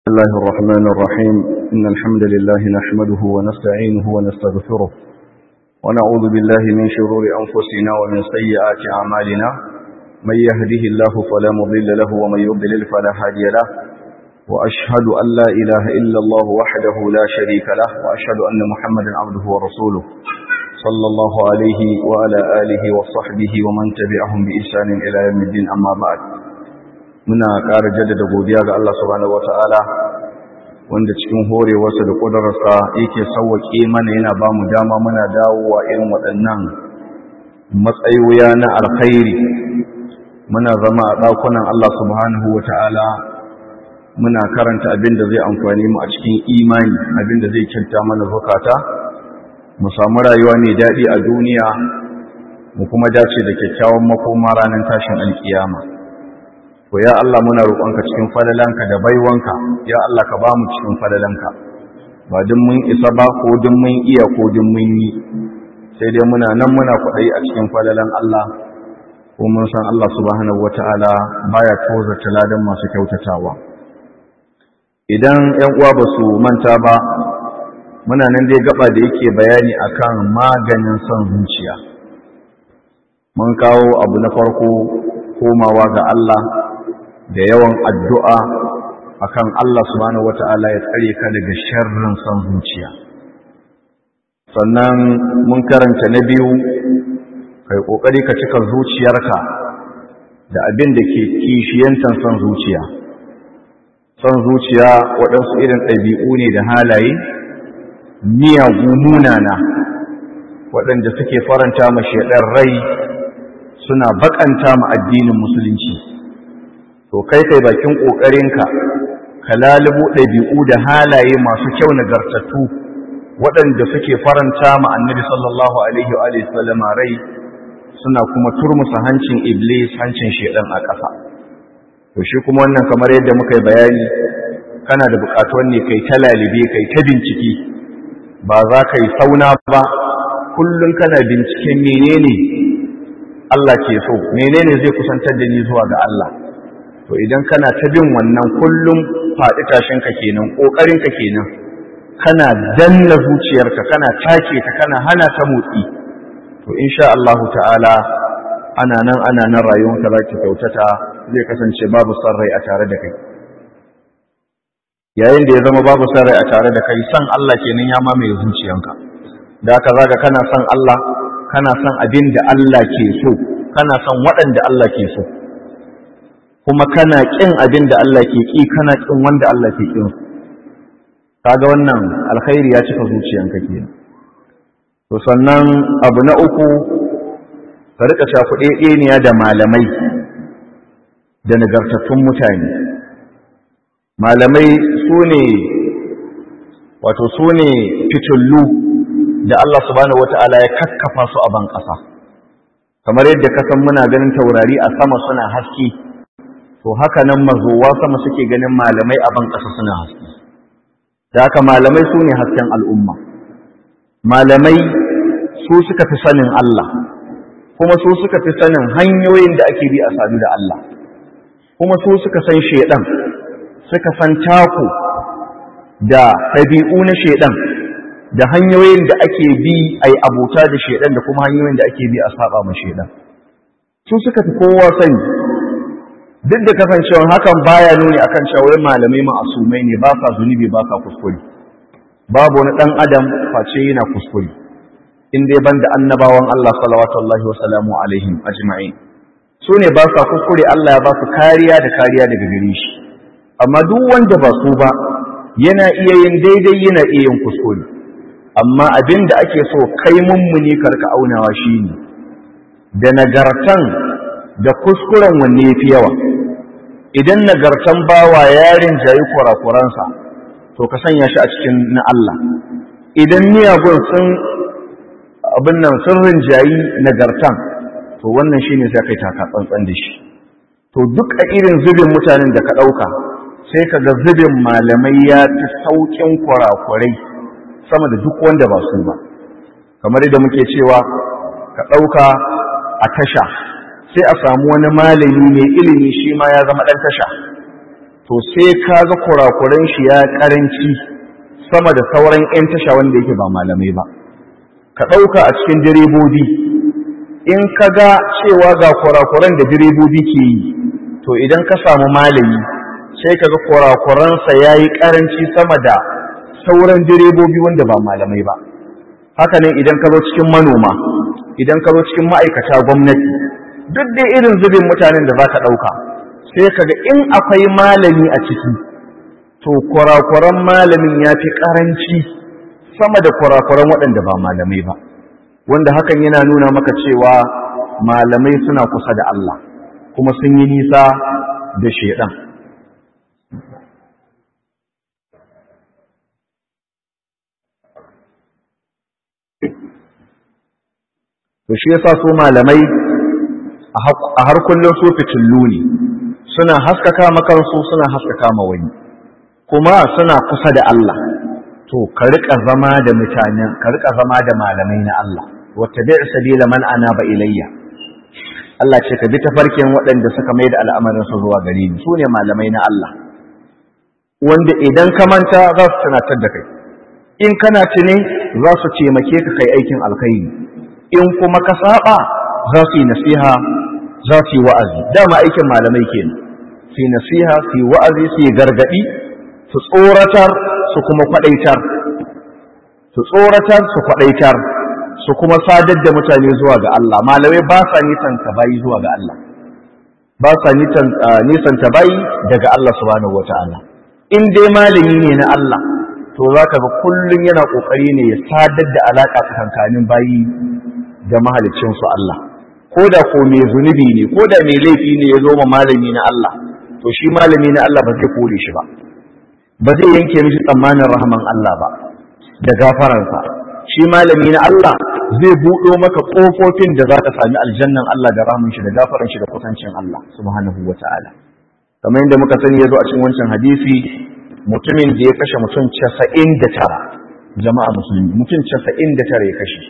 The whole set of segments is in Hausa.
الله الرحمن الرحيم إن الحمد لله نحمده ونستعينه ونستغفره ونعوذ بالله من شرور أنفسنا ومن سيئات أعمالنا من يهده الله فلا مضل له ومن يضلل فلا هادي له وأشهد أن لا إله إلا الله وحده لا شريك له وأشهد أن محمدا عبده ورسوله صلى الله عليه وعلى آله وصحبه ومن تبعهم بإحسان إلى يوم الدين أما بعد muna ƙara jaddada godiya ga Allah subhanahu wata'ala wanda cikin horewarsa da ƙudurarsa yake sauwaƙe mana yana ba mu dama muna dawowa irin waɗannan matsayoya na alkhairi muna zama a ɗakunan Allah subhanahu wata'ala muna karanta abin da zai amfani mu a cikin imani abin da zai kyauta mana zukata mu samu rayuwa mai daɗi a duniya mu kuma dace da kyakkyawan makoma ranar tashin alkiyama to ya Allah muna roƙonka cikin fadalanka da baiwanka ya Allah ka ba mu cikin fadalanka ba duk mun isa ba ko duk mun iya ko duk mun yi sai dai muna nan muna kwaɗayi a cikin fadalan Allah ko mun san Allah subhanahu wata'ala baya tozarta ladan masu kyautatawa idan ƴan uwa ba su manta ba muna nan dai gaba da yake bayani akan maganin son zuciya mun kawo abu na farko komawa ga Allah da yawan addu'a akan Allah subhanahu wata'ala ya tsare ka daga sharrin son zuciya sannan mun karanta na biyu kai kokari ka cika zuciyarka da abin da ke kishiyantan son zuciya son zuciya waɗansu irin ɗabi'u ne da halaye miyagu munana waɗanda suke faranta ma shaɗar rai suna baƙanta ma addinin musulunci to kai kai bakin ƙoƙarinka ka lalubo ɗabi'u da halaye masu kyau nagartattu waɗanda suke faranta ma annabi sallallahu alaihi wa sallam rai suna kuma turmusa hancin iblis hancin shedan a ƙasa to shi kuma wannan kamar yadda muka yi bayani kana da buƙatuwan ne kai ta lalibe kai ta bincike ba za ka yi sauna ba kullum kana binciken menene Allah ke so menene zai kusantar da ni zuwa ga Allah to idan kana ta bin wannan kullum faɗi tashinka kenan ƙoƙarinka kenan kana danna zuciyarka kana take ta kana hana ta motsi to insha Allah ta'ala ana nan ana nan rayuwarka za ki kyautata zai kasance babu son rai a tare da kai yayin da ya zama babu son rai a tare da kai san Allah kenan ya mamaye zuciyanka da haka zaka kana son Allah kana son abin da Allah ke so kana son waɗanda Allah ke so kuma kana ƙin abin da Allah ke ƙi kana ƙin wanda Allah ke ƙin kaga wannan alkhairi ya cika zuciyanka kenan to sannan abu na uku ka rika shafuɗe ɗeniya da malamai da nagartattun mutane malamai su ne wato su ne fitullu da Allah subhanahu wata'ala ya kakkafa su a ban ƙasa kamar yadda ka san muna ganin taurari a sama suna haske to haka nan mazowa sama suke ganin malamai a ban ƙasa suna haske da haka malamai su ne hasken al'umma malamai su suka fi sanin Allah kuma su suka fi sanin hanyoyin da ake bi a sadu da Allah kuma su suka san shaidan suka san taku da ɗabi'u na shaidan da hanyoyin da ake bi a yi abota da shaidan da kuma hanyoyin da ake bi a saba ma shaidan su suka fi kowa sani duk da kasancewa hakan baya nuni akan cewa wai malamai ma'asumai ne ba sa zunubi ba sa kuskure babu wani dan adam face yana kuskure in dai banda annabawan Allah sallallahu wa sallamu alaihim ajma'in su ne ba sa kuskure Allah ya ba su kariya da kariya daga gare shi amma duk wanda ba su ba yana iya yin daidai yana iya yin kuskure amma abin da ake so kai mummuni karka aunawa shine da nagartan da kuskuren wanne yafi yawa idan nagartan bawa yarin jayi kurakuransa to ka sanya shi a cikin na Allah idan miyagun sun abin nan sun rinjayi nagartan to wannan shine sai kai taka tsantsan da shi to duk a irin zubin mutanen da ka ɗauka sai ka ga zubin malamai ya fi sauƙin kurakurai sama da duk wanda ba su ba kamar yadda muke cewa ka ɗauka a tasha sai a samu wani malami mai ilimi shi ma ya zama ɗan tasha to sai ka ga kurakuran shi ya karanci sama da sauran 'yan tasha wanda yake ba malamai ba ka ɗauka a cikin direbobi in ka ga cewa ga kurakuran da direbobi ke yi to idan ka samu malami sai ka ga kurakuransa ya yi karanci sama da sauran direbobi wanda ba malamai ba haka ne idan ka zo cikin manoma idan ka zo cikin ma'aikata gwamnati duk da irin zubin mutanen da za ka ɗauka sai ka ga in akwai malami a ciki to kurakuran malamin ya fi ƙaranci sama da kurakuran waɗanda ba malamai ba wanda hakan yana nuna maka cewa malamai suna kusa da Allah kuma sun yi nisa da shaidan to shi yasa su malamai a har kullum su fitillu ne suna haskaka makansu suna haskaka ma wani kuma suna kusa da Allah to ka rika zama da mutanen ka rika zama da malamai na Allah wattabi' sabila man anaba ilayya Allah ce ka bi tafarkin waɗanda suka mai da al'amarin su zuwa gare ni su ne malamai na Allah wanda idan ka manta za su tunatar da kai in kana tuni za su taimake ka kai aikin alkhairi in kuma ka saba za su yi nasiha za su yi wa'azi dama aikin malamai kenan su yi nasiha su yi wa'azi su yi gargaɗi su tsoratar su kuma kwaɗaitar su tsoratar su kwaɗaitar su kuma sadar da mutane zuwa ga Allah malamai ba sa nisanta bayi zuwa ga Allah ba sa nisanta bayi daga Allah subhanahu wata'ala in dai malami ne na Allah to za ka ga kullum yana ƙoƙari ne ya sadar da alaƙa tsakankanin bayi da mahaliccinsu Allah ko da ko mai zunubi ne ko da mai laifi ne ya zo ma malami na Allah to shi malami na Allah ba zai kore shi ba ba zai yanke mishi tsammanin rahaman Allah ba da gafaransa shi malami na Allah zai buɗo maka ƙofofin da za ka sami aljannan Allah da rahaman shi da gafaran shi da kusancin Allah subhanahu wa ta'ala kamar yadda muka sani ya zo a cikin wancan hadisi mutumin da ya kashe mutum casa'in da tara jama'a musulmi mutum casa'in da tara ya kashe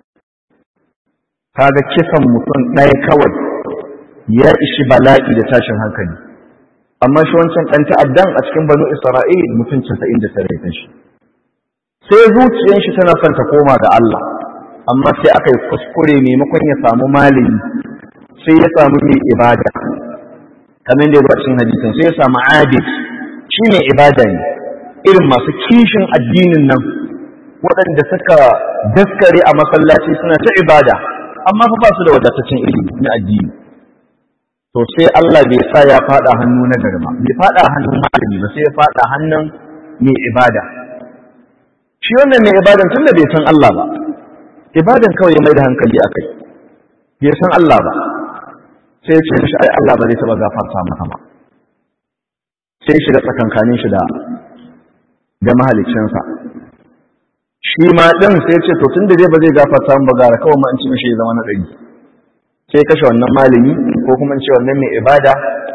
kaga kisan mutum ɗaya kawai ya ishi bala'i da tashin hankali amma shi wancan ɗan ta'addan a cikin banu isra'il mutum casa'in da tare ya shi sai zuciyar shi tana son ta koma ga Allah amma sai aka yi kuskure maimakon ya samu malami sai ya samu mai ibada kamar da ya cikin hadisin sai ya samu abid shi mai ibada ne irin masu kishin addinin nan waɗanda suka daskare a masallaci suna ta ibada amma fa ba su da wadataccen ilimi na addini to sai Allah bai sa ya fada hannu na garma bai fada hannun malami ba sai ya fada hannun mai ibada shi wannan mai ibadan tun da bai san Allah ba ibadan kawai ya mai da hankali a kai bai san Allah ba sai ya ce mishi ai Allah ba zai taba gafarta maka ba sai shiga tsakankanin shi da da mahaliccinsa shi ma ɗin sai ce to tun da zai ba zai gafarta ba gara kawai ma in ci mishi ya zama na ɗari sai kashe wannan malami ko kuma in ce wannan mai ibada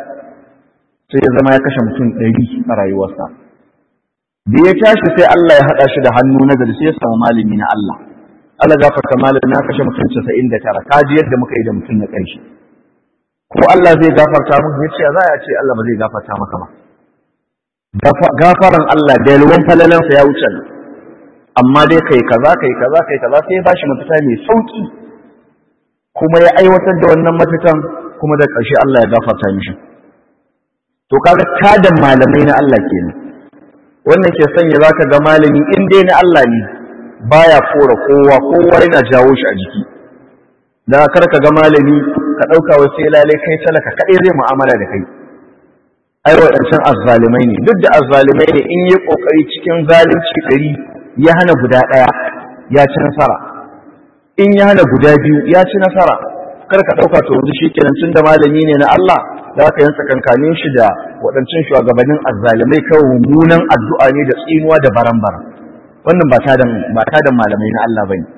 sai ya zama ya kashe mutum ɗari a rayuwarsa da ya tashi sai Allah ya haɗa shi da hannu na gari sai ya samu malami na Allah Allah gafarta malami na kashe mutum casa'in da tara ka ji yadda muka yi da mutum na ƙarshe ko Allah zai gafarta mu ya ce za a ce Allah ba zai gafarta maka ba gafaran Allah da yalwan falalansa ya wuce nan amma dai kai kaza kai kaza kai kaza sai ya bashi mafita mai sauki kuma ya aiwatar da wannan mafitan kuma da ƙarshe Allah ya gafarta mishi to kaga tadan malamai na Allah kenan wannan ke sanya zaka ga malami in dai na Allah ne baya kora kowa kowa yana jawo shi a jiki da kar ka ga malami ka ɗauka wai sai lalai kai talaka kaɗai zai mu'amala da kai ai waɗancan azzalimai ne duk da azzalimai ne in yi ƙoƙari cikin zalunci ɗari ya hana guda ɗaya ya ci nasara in ya hana guda biyu ya ci nasara kar ka ɗauka to yanzu shi kenan tun da malami ne na Allah za ka yansa kankanin shi da waɗancan shugabannin azzalimai kawai mummunan addu'a ne da tsinuwa da baran-baran wannan ba tadan ba tadan malamai na Allah bane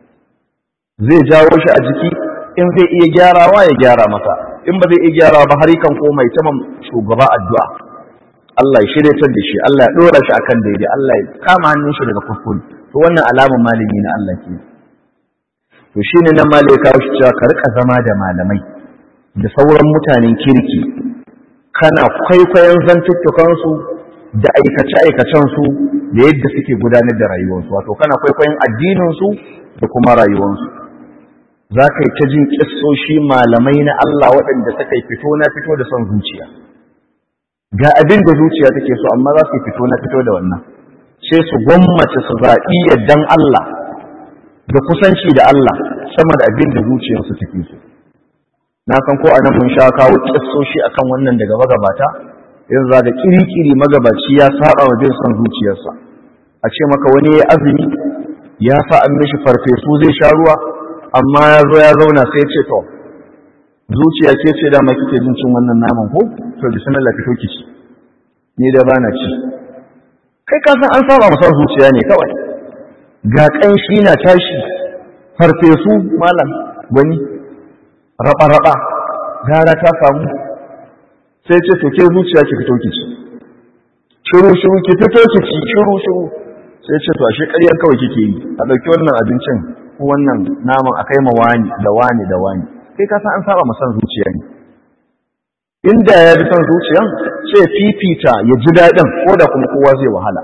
zai jawo shi a jiki in zai iya gyarawa ya gyara masa in ba zai iya gyarawa ba har kan koma ya tama shugaba addu'a Allah ya shiryatar da shi Allah ya dora shi akan daidai Allah ya kama hannun shi daga kuskure to wannan alamun malami na Allah ke to shine nan malai kawo shi cewa ka rika zama da malamai da sauran mutanen kirki kana kwaikwayon zantuttukansu da aikace-aikacensu da yadda suke gudanar da rayuwarsu wato kana kwaikwayon addininsu da kuma rayuwarsu za ka yi ta jin ƙissoshi malamai na Allah waɗanda suka yi fito na fito da son zuciya ga abin da zuciya take so amma za su yi fito na fito da wannan sai su gwammace su zaɓi yaddan Allah da kusanci da Allah sama da abin da zuciyarsu take so na san ko anan mun sha kawo kissoshi akan wannan daga magabata yanzu da kirikiri magabaci ya saba wa bin son zuciyarsa a ce maka wani ya azumi ya sa an mishi farfesu zai sha ruwa amma ya zo ya zauna sai ce to zuciya ke ce da kike jin cin wannan naman ko to bismillah fito ki ci ni da bana ci kai ka san an saba masa zuciya ne kawai ga kanshi na tashi farfesu malam gwani raba-raba gara ta samu sai ce to ke zuciya ki fito ki ci shiru shiru ki fito ki ci shiru shiru sai ce to ashe ƙaryar kawai kike yi a ɗauki wannan abincin ko wannan naman a kai ma wani da wani da wani kai ka san an saba ma san zuciya ne inda ya bi son zuciyan sai fifita ya ji daɗin ko da kuma kowa zai wahala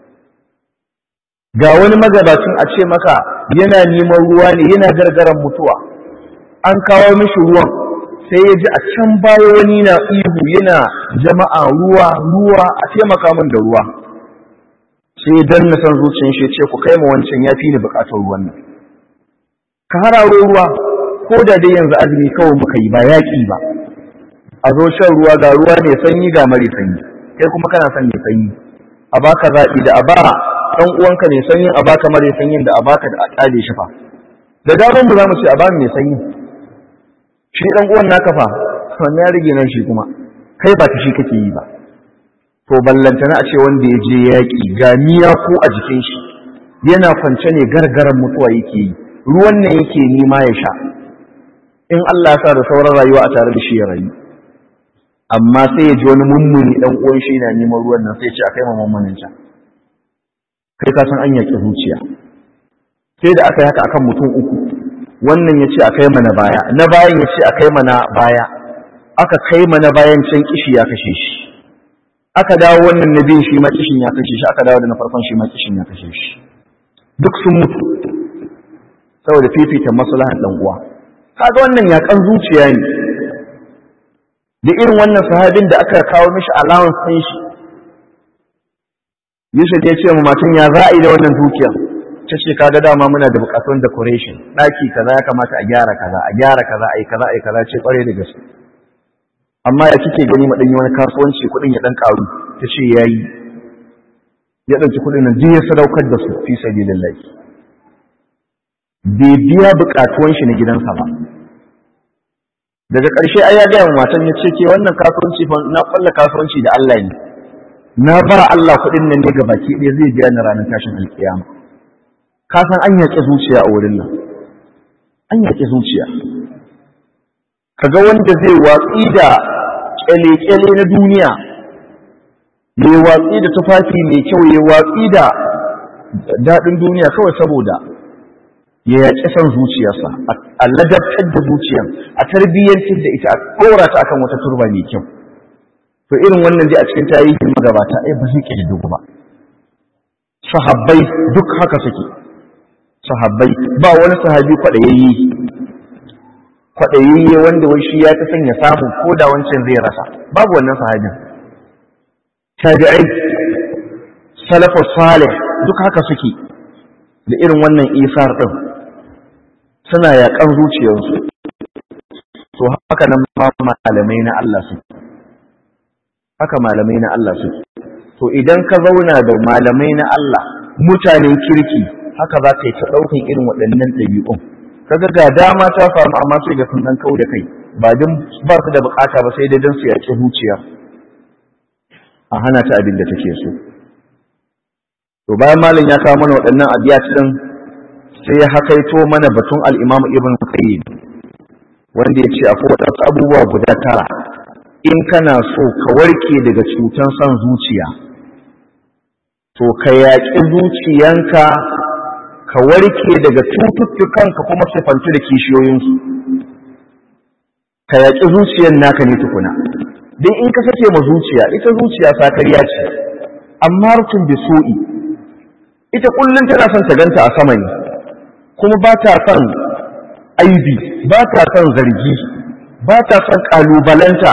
ga wani magabacin a ce maka yana neman ruwa ne yana gargaran mutuwa an kawo mishi ruwan sai ya ji a can baya wani na ihu yana jama'a ruwa ruwa a taimaka min da ruwa sai dan na san zuciyar shi ce ku kai ma wancan ya fi ni bukatar ruwan nan ka hararo ruwa ko da dai yanzu azumi kawai muka yi ba yaƙi ba a zo shan ruwa ga ruwa ne sanyi ga mare sanyi kai kuma kana son mai sanyi a baka zaɓi da a ba ɗan uwanka ne sanyin a baka mare sanyin da a baka da a ƙale shi fa da daman mu za mu ce a ba mai sanyi shi ɗan uwan naka fa wannan ya rage nan shi kuma kai ba ta shi kake yi ba to ballantana a ce wanda ya je yaƙi ga miya ko a jikin shi yana kwance ne gargaran mutuwa yake yi ruwan ne yake nima ya sha in Allah ya sa da sauran rayuwa a tare da shi ya rayu amma sai ya ji wani mummuni dan uwan shi na neman ruwan nan sai ya ce a kai ma mummunin can kai ka san an yaƙi zuciya sai da aka yi haka akan mutum uku wannan ya ce a kai mana baya na bayan ya ce a kai mana baya aka kai mana bayan can kishi ya kashe shi aka dawo wannan na biyun shi ma kishin ya kashe shi aka dawo da na farkon shi ma kishin ya kashe shi duk sun mutu saboda fifita maslahan dan uwa kaga wannan yakan zuciya ne da irin wannan sahabin da aka kawo mishi allowance din shi Yusuf ya ce ma matan ya za a yi da wannan dukiya ta ce kaga dama muna da bukatun decoration daki kaza ya kamata a gyara kaza a gyara kaza a yi kaza a yi kaza ce kware da gaske amma ya kike gani ma yi wani kasuwanci kuɗin ya dan karu ta ce yayi ya ɗauki kuɗin nan ya sadaukar da su fi sabilillahi bai biya bukatuwan shi na gidansa ba daga ƙarshe ai ya gaya matan ya ce ke wannan kasuwanci fa na ƙwalla kasuwanci da Allah ne na bara Allah kuɗin nan ne ga baki ɗaya zai biya ni ranar tashin alƙiyama ka san an yaƙi zuciya a wurin nan an yaƙi zuciya kaga wanda zai watsi da ƙyale-ƙyale na duniya ya watsi da tufafi mai kyau ya watsi da daɗin duniya kawai saboda ya yaƙi son zuciyarsa a ladabtar da zuciyar a tarbiyyantar da ita a ɗora ta akan wata turba mai kyau to irin wannan dai a cikin tarihin magabata ai ba zai ƙididdigu ba sahabbai duk haka suke sahabbai ba wani sahabi kwaɗayayye kwaɗayayye wanda wai shi ya ta sanya samu ko da wancan zai rasa babu wannan sahabin tabi'ai salafus salih duk haka suke da irin wannan isar ɗin suna yaƙan zuciyarsu to haka nan ma malamai na Allah su haka malamai na Allah su to idan ka zauna da malamai na Allah mutanen kirki haka za ka yi ta ɗaukan irin waɗannan ɗabi'un kaga ga dama ta faru amma sai ga sun ɗan kau da kai ba don ba su da bukata ba sai dai don su yaƙi zuciya a hana ta abin da take so to bayan malam ya kawo mana waɗannan abiyat ɗin sai ya hakaito mana batun al-Imam Ibn Qayyim wanda ya ce akwai waɗansu abubuwa guda tara in kana so ka warke daga cutan son zuciya to ka yaƙi zuciyanka ka warke daga cututtukanka kuma sifantu da kishiyoyinsu ka yaƙi zuciyan naka ne tukuna dan in ka sake ma zuciya ita zuciya sakariya ce amma rutun bi su'i ita kullun tana son ta ganta a sama ne kuma ba ta son aibi ba ta son zargi ba ta son kalubalanta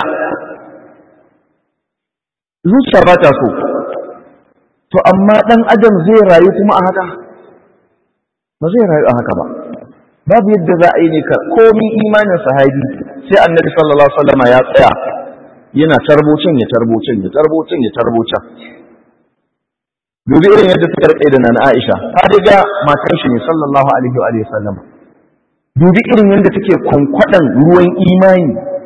zuciya ba ta so to amma ɗan adam zai rayu kuma a haka ba zai rayu a haka ba babu yadda za a yi ne ka komi imanin sahabi sai annabi sallallahu alaihi wasallam ya tsaya yana tarbocin ya tarbocin ya tarbocin ya tarbocin dubi irin yadda suka rike da nana Aisha ta riga matan shi ne sallallahu alaihi wa alihi wasallam dubi irin yadda take kwankwadan ruwan imani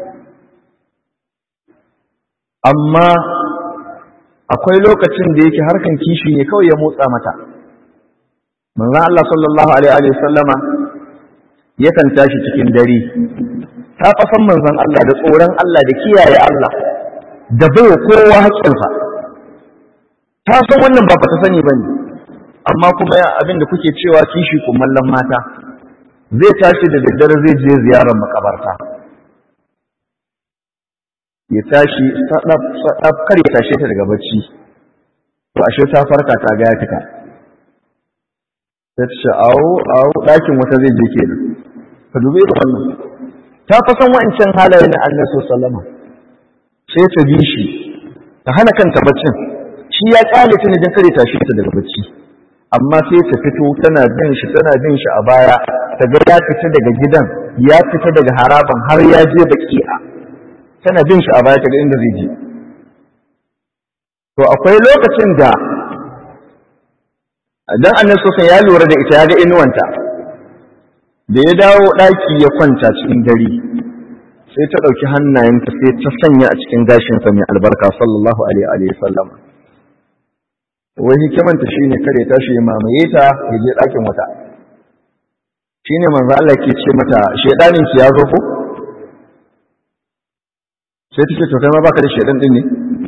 amma akwai lokacin da yake harkan kishi ne kawai ya motsa mata manzon Allah sallallahu alaihi wa sallama yakan tashi cikin dare ta fasan manzon Allah da tsoron Allah da kiyaye Allah da bai kowa haƙƙinsa ta san wannan ba ta sani bane amma kuma abin da kuke cewa kishi kumallon mata zai tashi da daddare zai je ziyarar makabarta ya tashi sadaf sadaf kar ya tashe ta daga bacci to ashe ta farka ta ga ya fita ta ce awo awo ɗakin wata zai je kenan ka dubi da wannan ta fa san wa'ancan halayen na Allah sallama sai ta bi shi ta hana kanta baccin shi ya kyale ta ne don kare tashe ta daga bacci amma sai ta fito tana bin shi tana bin shi a baya ta ga ya fita daga gidan ya fita daga haraban har ya je baki'a tana bin shi a baya ta ga inda zai je to akwai lokacin da dan annabi sosai ya lura da ita ya ga inuwanta da ya dawo ɗaki ya kwanta cikin dare sai ta ɗauki hannayenta sai ta sanya a cikin gashinsa mai albarka sallallahu alaihi wa sallam wai hikimanta shine kare tashi ya mamaye ta ya je ɗakin wata shine manzo Allah ke ce mata shedanin ki ya zo ko sai take to kai ma baka da shedan din ne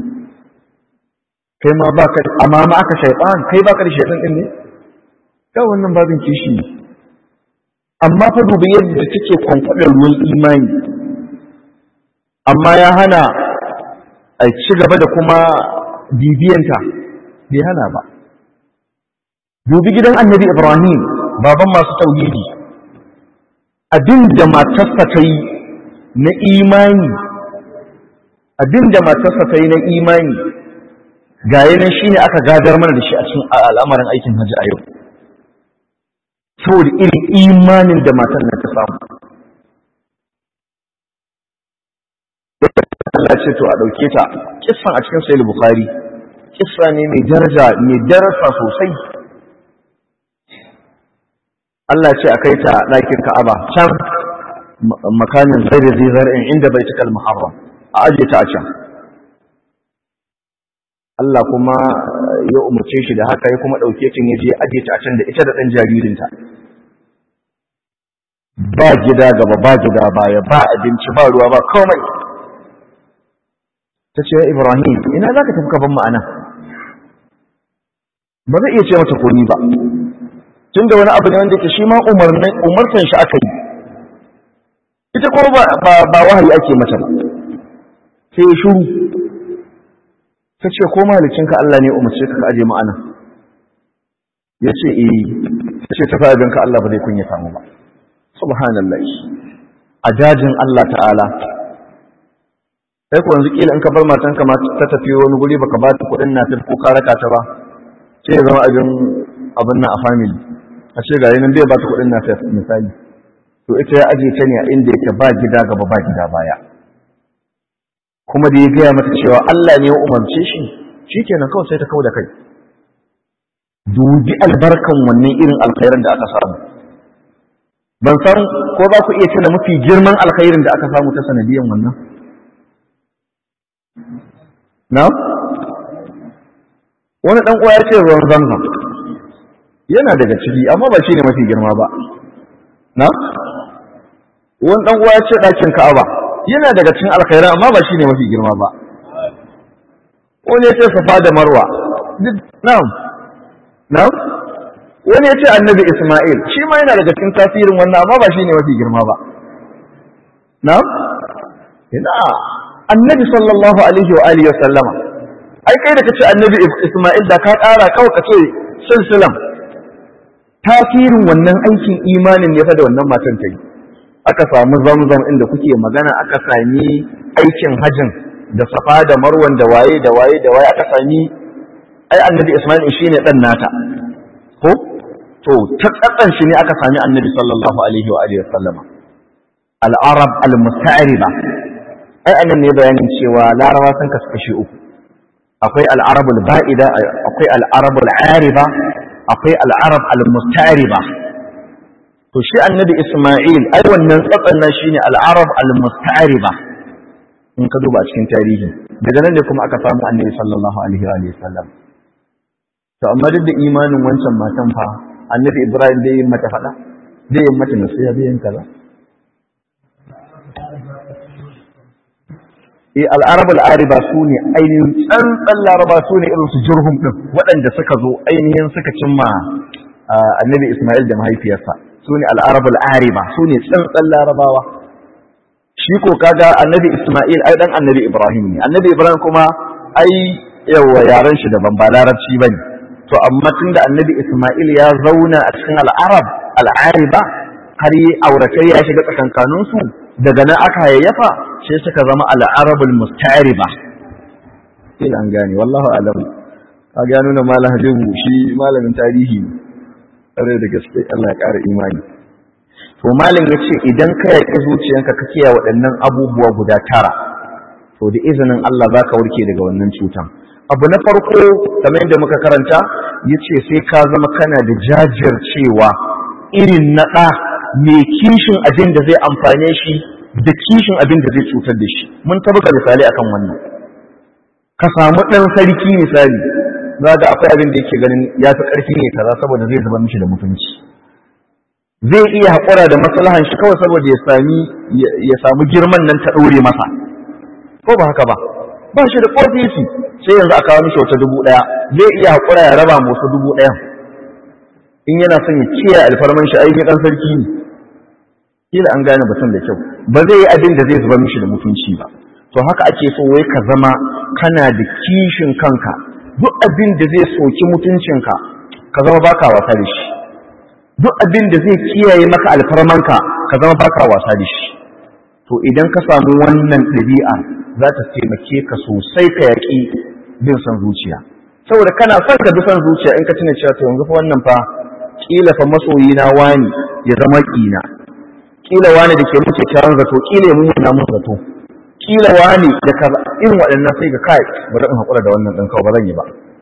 kai ma baka amma ma aka shaytan kai baka da shedan din ne kai wannan babin kishi ne amma fa dubi yadda take kwankwadar ruwan imani amma ya hana a ci gaba da kuma bibiyanta bai hana ba dubi gidan annabi ibrahim baban masu tauhidi abin da matarsa ta yi na imani abin da matarsa ta yi na imani ga yanan shi ne aka gadar mana da shi a cikin al'amarin aikin hajji a yau saboda irin imanin da matan nan ta samu Allah ce to a ɗauke ta kissan a cikin sahih bukhari kissa ne mai daraja mai darasa sosai Allah ce a kai ta ɗakin Ka'aba can makanin zaire zai zar'in inda bai cika muharram a aje ta a can Allah kuma ya umarce shi da haka ya kuma ɗauke ta ya je aje ta a can da ita da ɗan jaririnta ba gida gaba ba gida baya ba abinci ba ruwa ba komai ta ce Ibrahim ina za ka tafi kaban ma'ana ba zai iya ce mata komi ba tun da wani abu ne wanda ke shi ma umartan shi aka yi ita kuma ba wahayi ake mata ba sai ya shuru ta ce ko malicinka Allah ne umarce ka aje ma'ana ya ce eh ta ce tafi abinka Allah ba zai kunya samu ba subhanallah a dajin Allah ta'ala sai ku yanzu kila in ka bar matanka ma ta tafi wani guri baka ba ta kuɗin na ko ka raka ta ba sai ya zama abin abin nan a family a ce ga yanin bai ba ta kuɗin na misali to ita ya aje ta ne a inda yake ba gida gaba ba gida baya kuma da ya gaya mata cewa Allah ne ya umarce shi shikenan kawai sai ta kawo da kai dubi albarkan wannan irin alkhairin da aka samu ban san ko za ku iya tuna mafi girman alkhairin da aka samu ta sanadiyan wannan na wani dan uwa ya ce ruwan zamzam yana daga ciki amma ba shi ne mafi girma ba na wani dan uwa ya ce ɗakin ka'aba yana daga cikin alkhairan amma ba shi ne mafi girma ba wani ya ce safa da marwa na'am na'am wani ya ce annabi isma'il shi ma yana daga cikin tasirin wannan amma ba shi ne mafi girma ba na'am ina annabi sallallahu alaihi wa alihi wa sallama ai kai da kace annabi Isma'il da ka ƙara kawai kace silsilam tasirin wannan aikin imanin ne fa da wannan matan ta yi aka samu zamzam inda kuke magana aka sami aikin hajjin da safa da marwan da waye da waye da waye aka sami ai annabi Isma'il shine dan nata ko to ta tsatsan shi ne aka sami annabi sallallahu alaihi wa alihi wa sallama al-arab al-musta'riba ai anan ne bayanin cewa larawa sun kasu kashi uku akwai al'arabul ba'ida akwai al'arabul ariba akwai al'arab al-mustariba to shi annabi isma'il ai wannan tsatsan nan shine al'arab al-mustariba in ka duba cikin tarihi daga nan ne kuma aka samu annabi sallallahu alaihi wa sallam to amma duk da imanin wancan matan fa annabi ibrahim dai yin mata fada dai yin mata nasiha dai yin kaza e al'arab al'ariba su ne ainihin tsantsan laraba su ne irin su jurhum ɗin waɗanda suka zo ainihin suka cimma annabi ismail da mahaifiyarsa su ne al'arab al'ariba su ne tsantsan larabawa shi ko kaga annabi ismail ai dan annabi ibrahim ne annabi ibrahim kuma ai yawa yaran shi daban ba larabci ba ne to amma tun da annabi ismail ya zauna a cikin al'arab al'ariba har yi auratai ya shiga tsakankaninsu daga nan aka hayayyafa sai suka zama al'arabul musta'riba ila an gane wallahu alam ka ga nuna malam hadibu shi malamin tarihi ne da gaske Allah ya ƙara imani to malam yace idan ka yaki zuciyanka ka kiyaye waɗannan abubuwa guda tara to da izinin Allah zaka warke daga wannan cutan abu na farko kamar yadda muka karanta yace sai ka zama kana da jajircewa irin na ɗa mai kishin abin da zai amfane shi da kishin abin da zai cutar da shi mun tabbata misali akan wannan ka samu ɗan sarki misali za ga akwai abin da yake ganin ya fi ƙarfi ne kaza saboda zai zuba mishi da mutunci zai iya haƙura da maslahan shi kawai saboda ya sami ya samu girman nan ta ɗaure masa ko ba haka ba ba shi da ƙofisi sai yanzu a kawo mishi wata dubu ɗaya zai iya haƙura ya raba musu dubu ɗayan in yana son ya kiyaye alfarman shi aiki ɗan sarki ne kila an gane batun da kyau ba zai yi abin da zai zuba mishi da mutunci ba to haka ake so wai ka zama kana da kishin kanka duk abin da zai soki mutuncinka ka zama baka wasa da shi duk abin da zai kiyaye maka alfarmanka ka zama baka wasa da shi to idan ka samu wannan ɗabi'a za ta taimake ka sosai ka yaƙi bin son zuciya saboda kana son ka bi son zuciya in ka tuna cewa to yanzu fa wannan fa kila fa masoyi na wani ya zama kina kila wani da ke muke kyakkyawan zato kila ya mummuna mun zato kila wani da kaza irin waɗannan sai ga kai ba zan haƙura da wannan ɗan kawai ba zan yi ba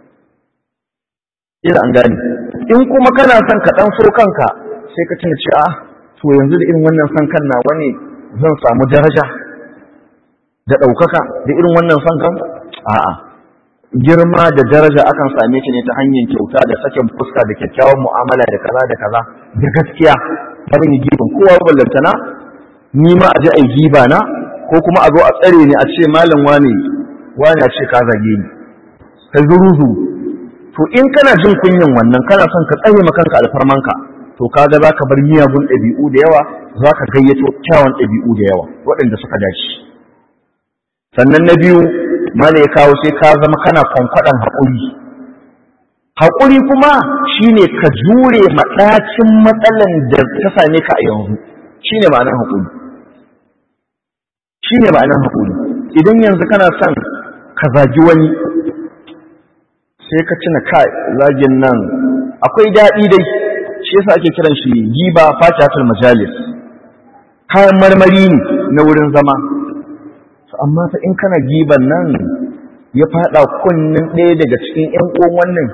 kila an gane in kuma kana son ka ɗan so kanka sai ka tuna cewa to yanzu da irin wannan son kan na wani zan samu daraja da ɗaukaka da irin wannan son kan a'a girma da daraja akan same shi ne ta hanyar kyauta da sakin fuska da kyakkyawan mu'amala da kaza da kaza da gaskiya barin yi giban kowa ballantana ni ma a je a yi giba na ko kuma a zo a tsare ni a ce malam wani wani a ce ka zage ni kai zuruzu to in kana jin kunyin wannan kana son ka tsare ma kanka alfarmanka to kaga zaka bar miyagun ɗabi'u da yawa zaka gayyato kyawun ɗabi'u da yawa waɗanda suka dace sannan na biyu mala ya kawo sai ka zama kana kwankwaɗan haƙuri haƙuri kuma shine ka jure maɗacin matsalan da ta same ka a yanzu shine ma'anar haƙuri shine ma'anar haƙuri idan yanzu kana son ka zagi wani sai ka cina kai zagin nan akwai daɗi dai shi yasa ake kiran shi giba fatihatul majalis kayan marmari ne na wurin zama amma fa in kana giban nan ya fada kunnin ɗaya daga cikin ƴan uwan wannan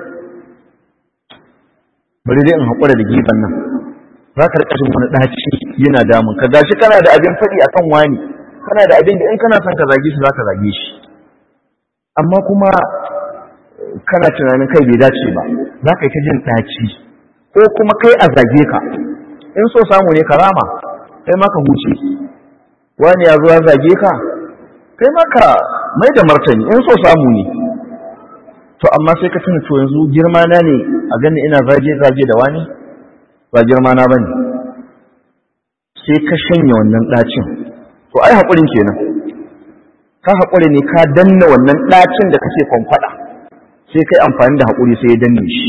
bari dai in haƙura da giban nan za ka riƙa jin wani ɗaci yana damun ka gashi kana da abin faɗi akan wani kana da abin da in kana son ka zage shi za ka zage shi amma kuma kana tunanin kai bai dace ba za ka yi ta jin ɗaci ko kuma kai a zage ka in so samu ne ka rama kai ma ka huce wani ya zo ya zage ka kai maka mai da martani in so samu ne to amma sai ka tuna to yanzu girma na ne a gani ina zage zage da wani ba girma na bane sai ka shanya wannan dacin to ai hakurin kenan ka haƙura ne ka danna wannan ɗacin da kake kwamfada sai kai amfani da haƙuri sai ya danne shi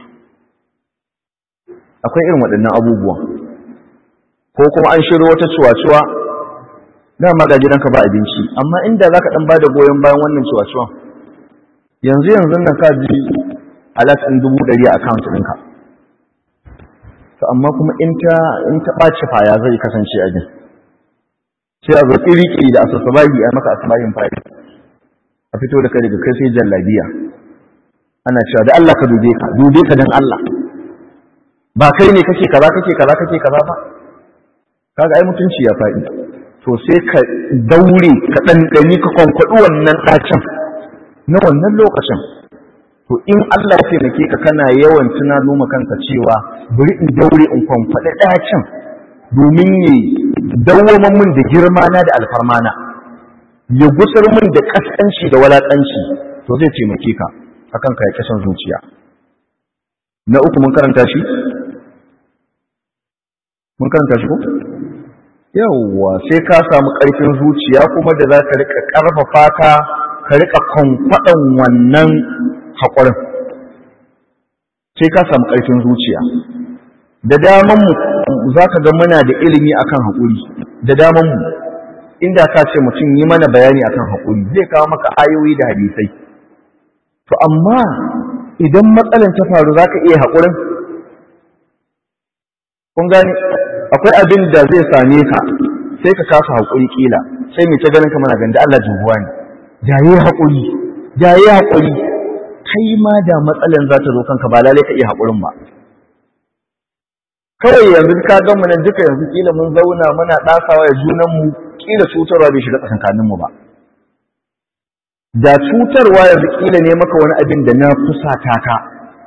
akwai irin waɗannan abubuwan ko kuma an shiro wata cuwa-cuwa dama ga gidanka ba abinci amma inda za ka ɗan ba da goyon bayan wannan cuwa-cuwan yanzu yanzu nan ka ji alat ɗin dubu ɗari a akawunt ɗinka to amma kuma in ta in ta ɓaci faya zai kasance a jin sai a zo ƙiri da asasabahi a maka asabahin fari a fito da kai daga kai sai jallabiya ana cewa da Allah ka dube ka dube ka dan Allah ba kai ne kake kaza kake kaza kake kaza ba kaga ai mutunci ya faɗi to sai ka daure ka ɗanɗani ka kwankwaɗi wannan ɗacin na wannan lokacin to in Allah ya taimake ka kana yawan tunano ma kanka cewa bari in daure in kwankwaɗi ɗacin domin ya dawwaman min da girma na da alfarma na ya gusar min da kaskanci da walakanci to zai taimake ka akan ka ya kasan zuciya na uku mun karanta shi mun karanta shi ko yawwa sai ka samu ƙarfin zuciya kuma da za ka rika ƙarfafa ka ka rika kwankwaɗan wannan haƙurin sai ka samu ƙarfin zuciya da daman mu za ka ga muna da ilimi akan haƙuri da daman mu inda ka ce mutum yi mana bayani akan haƙuri zai kawo maka ayoyi da hadisai to amma idan matsalan ta faru za ka iya haƙurin kun gani akwai abin da zai same ka sai ka kasa haƙuri ƙila sai mai ta ganin ka mana ganda Allah jubuwa ne jaye haƙuri jaye haƙuri kai ma da matsalan za ta zo kanka ba lalai ka iya haƙurin ba kawai yanzu ka ga mu nan duka yanzu kila mun zauna muna ɗasawa ya junan mu kila cutarwa bai shiga tsakankanin mu ba da cutarwa yanzu kila ne maka wani abin da na fusata ka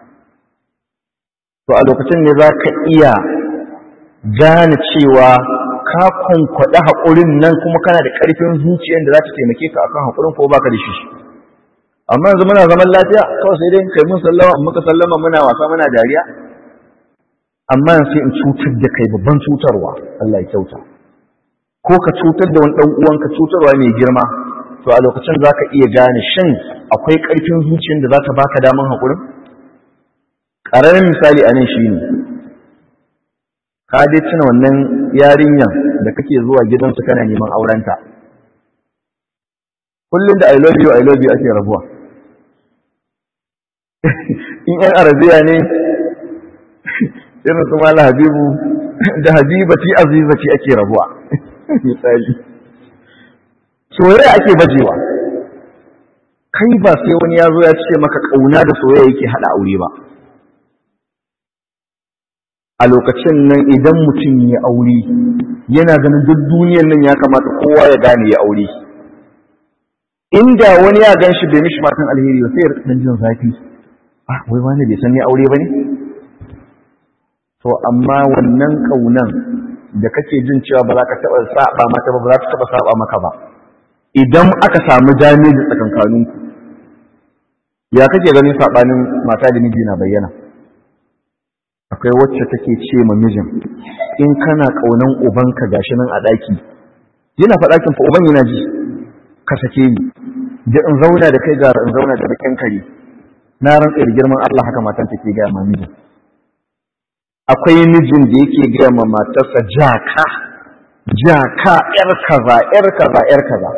to a lokacin ne za ka iya gane cewa ka kwankwaɗi haƙurin nan kuma kana da ƙarfin zuciyar da za ta taimake ka akan haƙurin ko baka da shi amma yanzu muna zaman lafiya kawai sai dai kai mun sallama in muka sallama muna wasa muna dariya amma sai in cutar da kai babban cutarwa Allah ya kyauta ko ka cutar da wani dan uwanka cutarwa mai girma to a lokacin zaka iya gane shin akwai ƙarfin zuciyar da za ta baka daman haƙurin ƙaramin misali a nan shine ka dai tuna wannan yarinyan da kake zuwa gidansu kana neman aurenta kullum da I love you I love you ake rabuwa in yan arabiya ne irin su mala habibu da habibati azizati ake rabuwa misali soyayya ake bajewa kai ba sai wani ya zo ya ce maka kauna da soyayya yake hada aure ba a lokacin nan idan mutum ya aure yana ganin duk duniyar nan ya kamata kowa ya gane ya aure inda wani ya gan shi bai mishi matan alheri ba sai ya dan jin zafi ah wai wani bai san ni aure ba ne to amma wannan kaunan da kake jin cewa ba za ka taɓa saba mata ba ba za ta taɓa saba maka ba idan aka samu damiji tsakankaninku ya kake ganin sabanin mata da miji na bayyana akwai wacce take ce ma mijin in kana kaunan ubanka gashi nan a daki yana faɗakin fa uban yana ji ka sake ni da in zauna da kai gara in zauna da bakin kare na rantsa da girman Allah haka matan take ga ma mijin akwai mijin da yake ga ma matarsa jaka jaka yar kaza yar kaza yar kaza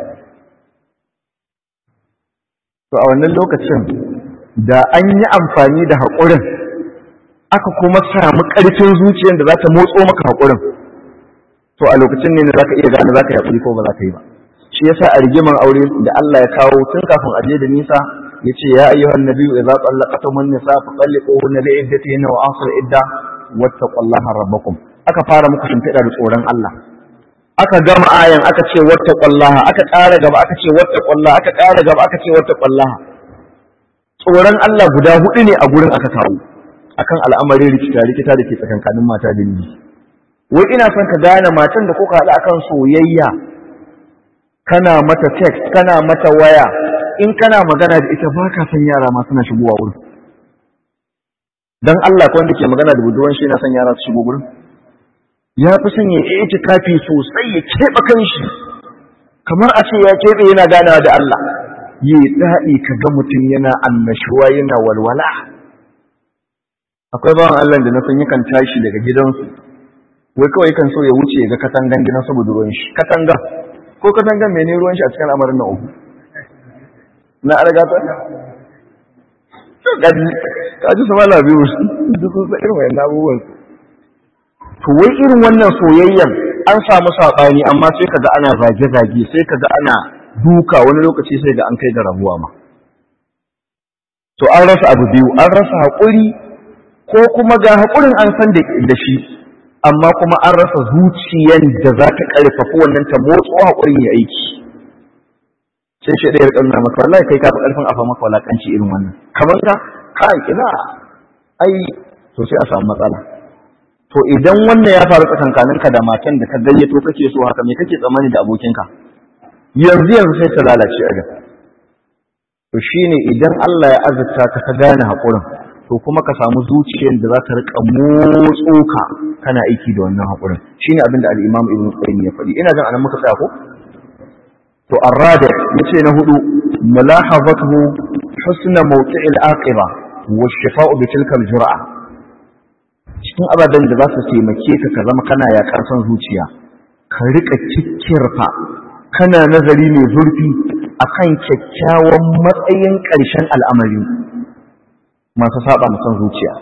to a wannan lokacin da an yi amfani da haƙurin aka kuma samu ƙarfin zuciyar da za ta motso maka haƙurin to a lokacin ne za ka iya gane za ka yi haƙuri ko ba za ka yi ba shi yasa a rigimar aure da Allah ya kawo tun kafin aje da nisa ya ce ya ayyuhan nabiyyu idza tsallaqtum an-nisa fa talliquhunna li iddatihinna wa asr idda wattaqullaha rabbakum aka fara muku shimfiɗa da tsoron Allah aka gama ayan aka ce wattaqullaha aka ƙara gaba aka ce wattaqullaha aka ƙara gaba aka ce wattaqullaha tsoron Allah guda hudu ne a gurin aka kawo akan al'amarin rikita rikita da ke tsakankanin mata da miji wai ina son ka gane matan da kuka haɗu akan soyayya kana mata text kana mata waya in kana magana da ita ba ka san yara ma suna shigowa wurin dan Allah ko wanda ke magana da budurwan shi yana son yara su shigo wurin ya fi son ya yi kafi sosai ya keɓe kanshi kamar a ce ya keɓe yana ganawa da Allah yi daɗi ka ga mutum yana annashuwa yana walwala akwai bawan Allah da na san yakan tashi daga gidansu wai kawai kan so ya wuce ga katangan gidan saboda ruwan shi katangan ko katangan mene ruwan shi a cikin al'amarin na uku na argata kaji kaji su mala biyu duk sun sa irin wayan abubuwan to wai irin wannan soyayyan an samu saɓani amma sai kaga ana zage-zage sai kaga ana duka wani lokaci sai ga an kai ga rabuwa ma to an rasa abu biyu an rasa haƙuri ko kuma ga haƙurin an san da shi amma kuma an rasa zuciyan da za ta ƙarfafa wannan ta motso haƙurin ya aiki sai shi ɗaya ƙarna maka wallahi kai ka fi ƙarfin afa maka walaƙanci irin wannan kamar ka kai ina ai to sai a samu matsala to idan wannan ya faru tsakankaninka da matan da ka gayyato kake so haka me kake tsammani da abokinka yanzu yanzu sai ta lalace a to shine idan Allah ya azurta ka ka gane haƙurin to kuma ka samu zuciyar da za ta rika motso ka kana aiki da wannan haƙurin shine abin da al-Imam Ibn Qayyim ya faɗi ina jin anan muka tsaya ko to arrada yace na hudu mulahazatuhu husna mawqi'il aqiba wa shifa'u bi tilka al-jur'a cikin ababen da za su taimake ka ka zama kana yaƙar son zuciya ka rika kikkirfa kana nazari mai zurfi akan kyakkyawan matsayin ƙarshen al'amari masu saba son zuciya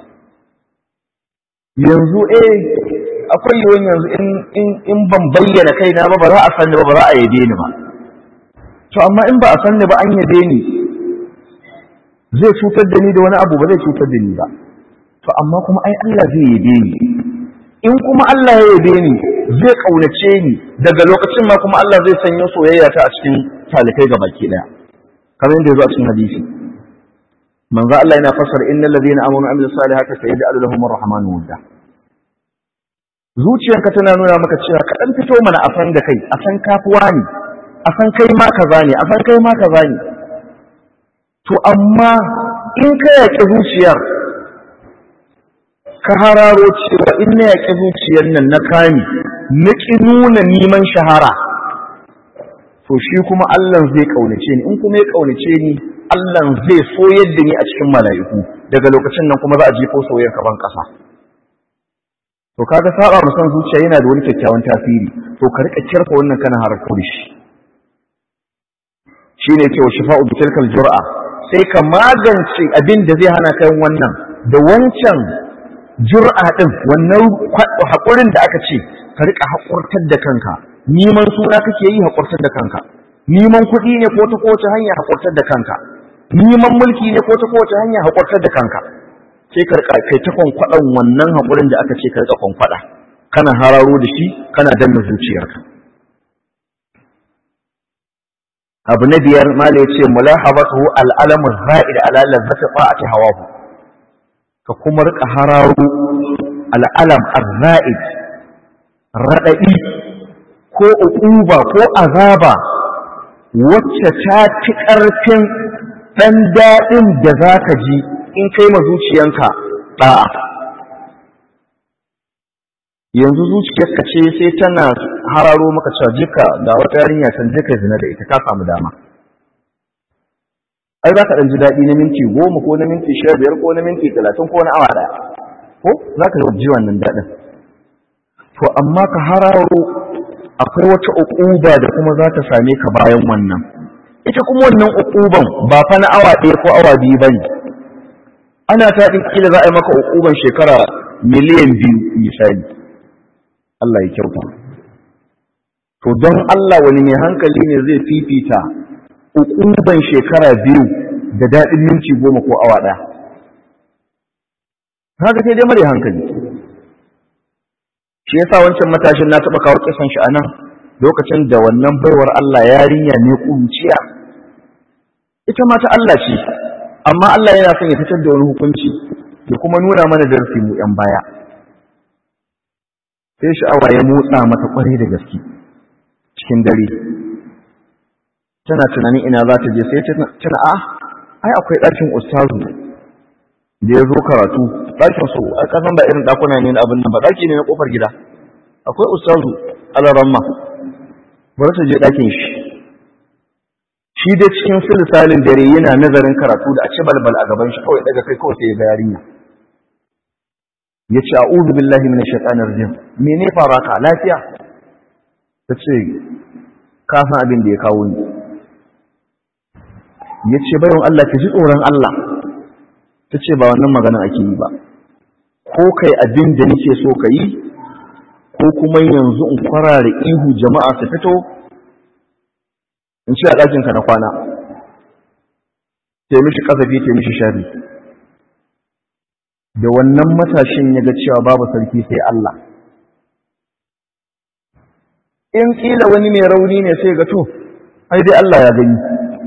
yanzu eh akwai yiwuwan yanzu in ban bayyana kaina ba ba za a sanni ba ba za a yabe ni ba to amma in ba a sanni ba an yabe ni zai cutar da ni da wani abu ba zai cutar da ni ba to amma kuma ai Allah zai yabe ni in kuma Allah ya yabe ni zai kaunace ni daga lokacin ma kuma Allah zai sanyo soyayya ta a cikin talikai ga baki daya kamar yadda yazo a cikin hadisi manzo Allah yana fassara innal ladina amanu wa amilus salihati sayaj'alu lahum ar-rahmanu wudda zuciyarka tana nuna maka cewa ka dan fito mana a san da kai a san kafuwa ne a san kai ma kaza ne a san kai ma kaza ne to amma in ka yaƙi zuciyar ka hararo cewa in na yaƙi zuciyar nan na kame na ƙi nuna neman shahara to shi kuma Allah zai ƙaunace ni in kuma ya ƙaunace ni Allah zai so yadda ni a cikin mala'iku daga lokacin nan kuma za a jefo soyayyar kaban ƙasa to kaga saba mu san zuciya yana da wani kyakkyawan tasiri to ka rika kirfa wannan kana harko da shi shine yake wa shifa'u bi tilkal jur'a sai ka magance abin da zai hana kai wannan da wancan jur'a din wannan haƙurin da aka ce ka rika haƙurtar da kanka neman suna kake yi haƙurtar da kanka neman kuɗi ne ko ta kowace hanya haƙurtar da kanka neman mulki ne ko ta kowace hanya haƙurtar da kanka sai ka rika kai ta kwankwaɗan wannan haƙurin da aka ce ka rika kwankwaɗa kana hararo da shi kana danna zuciyarka abu na biyar mala ya ce mulahabatu al'alamu za'id ala lazzati ta'ati hawahu ka kuma rika hararo al'alam az-za'id radadi ko uquba ko azaba wacce ta fi ƙarfin ɗan daɗin da za ka ji in kai ma zuciyanka ɗa'a yanzu zuciyarka ce sai tana hararo maka cewa jika ga wata yarinya can jika zina da ita ka samu dama ai za ka ɗan ji daɗi na minti goma ko na minti sha biyar ko na minti talatin ko na awa ɗaya ko za ka ji wannan daɗin to amma ka hararo akwai wata uquba da kuma za ta same ka bayan wannan ita kuma wannan uquban ba fa na awa ɗaya ko awa biyu ba ne ana ta ɗin kila za a yi maka uquban shekara miliyan biyu misali Allah ya kyauta to don Allah wani mai hankali ne zai fifita uquban shekara biyu da daɗin minti goma ko awa ɗaya haka sai dai mare hankali shi yasa wancan matashin na taɓa kawo kisan shi anan lokacin da wannan baiwar Allah yarinya ne kunciya ita ma ta Allah ce amma Allah yana son ya fitar da wani hukunci ya kuma nuna mana darasi mu yan baya sai sha'awa ya motsa mata kwarai da gaske cikin dare tana tunanin ina za ta je sai tana a ai akwai ɗakin ustazu da ya zo karatu ɗakin su a ƙasan ba irin ɗakuna ne na abin nan ba ɗaki ne na ƙofar gida akwai ustazu alaramma bari ta je ɗakin shi shi dai cikin silisalin dare yana nazarin karatu da a ci balbal a gaban shi kawai daga kai kawai sai ya ga yarinya ya ce a'udhu billahi minash shaitanir rajim mene fara ka lafiya ta ce ka san abin da ya kawo ni ya ce bayan Allah ki ji tsoron Allah ta ce ba wannan magana ake yi ba ko kai abin da nake so ka yi ko kuma yanzu in kwarare ihu jama'a su fito in ce a ɗakinka na kwana sai mishi ƙasafi sai mishi shari da wannan matashin ya ga cewa babu sarki sai Allah in ƙila wani mai rauni ne sai ga to ai dai Allah ya gani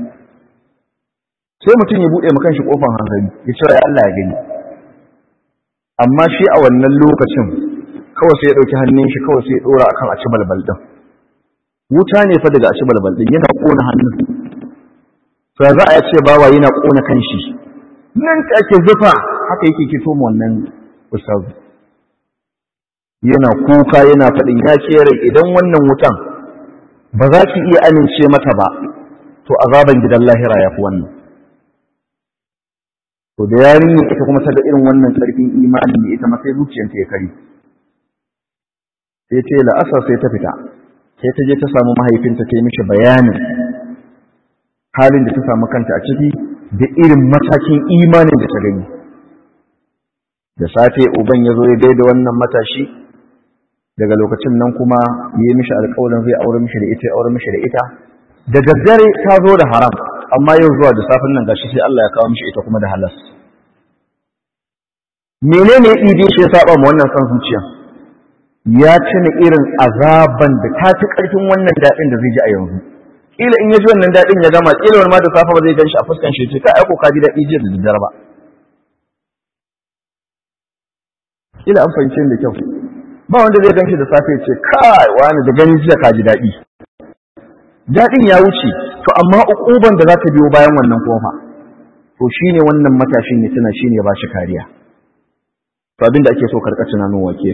sai mutum ya buɗe makan shi ƙofan hankali ya ce ai Allah ya gani amma shi a wannan lokacin kawai sai ya ɗauki hannun shi kawai sai ya ɗora akan a ci balbal ɗin wuta ne fa daga a ci balbal ɗin yana ƙona hannun to za a ce bawa yana ƙona kan shi nan take zufa haka yake kito mu wannan ustazu yana kuka yana faɗin ya ce rai idan wannan wutan ba za ki iya amince mata ba to azaban gidan lahira ya fi wannan to da yarinya ita kuma ta ga irin wannan ƙarfin imani ne ita ma sai zuciyarta ya kari sai ta yi la'asar sai ta fita sai ta je ta samu mahaifinta ta yi mishi bayanin halin da ta samu kanta a ciki da irin matakin imanin da ta gani da safe uban ya zo ya gaida wannan matashi daga lokacin nan kuma ya yi mishi alƙawarin zai aure mishi da ita ya aure mishi da ita da daddare ta zo da haram amma yau zuwa da safin nan gashi sai Allah ya kawo mishi ita kuma da halas menene ya ɗibe shi ya saba ma wannan san zuciya ya tuna irin azaban da ta fi ƙarfin wannan daɗin da zai ji a yanzu kila in ya ji wannan daɗin ya gama kila wani ma da safa ba zai gan shi a fuskan shi ce ka aiko ka ji daɗi jiya da daddare ba kila an fahimce da kyau ba wanda zai gan shi da safe ce kai wani da ganin jiya ka ji daɗi daɗin ya wuce to amma ukuban da za ta biyo bayan wannan kofa to shine wannan matashin ya tuna shine ya ba shi kariya to abin da ake so karɓa tunanin wake